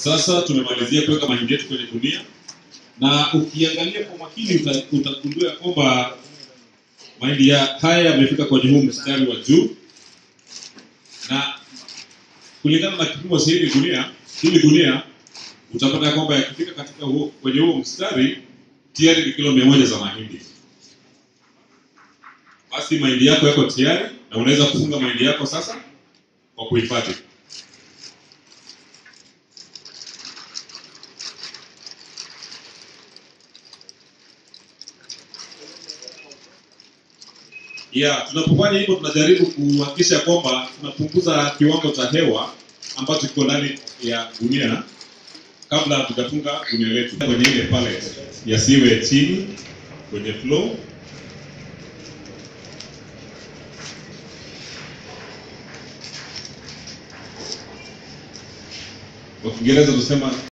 Sasa tumemalizia kuweka mahindi yetu kwenye gunia, na ukiangalia kwa makini uta- utagundua ya kwamba mahindi ya haya yamefika kwenye huu mstari wa juu, na kulingana na kipimo cha hili gunia, hili gunia utapata ya kwamba yakifika katika huo, kwenye huo mstari tayari ni kilo mia moja za mahindi. Basi mahindi yako yako tayari na unaweza kufunga mahindi yako sasa kwa kuhifadhi. Yeah, tunapofanya hivyo tunajaribu kuhakikisha kwamba tunapunguza kiwango cha hewa ambacho kiko ndani ya gunia kabla hatujafunga gunia letu kwenye ile pallet, yasiwe chini kwenye floor. Kwa Kiingereza tunasema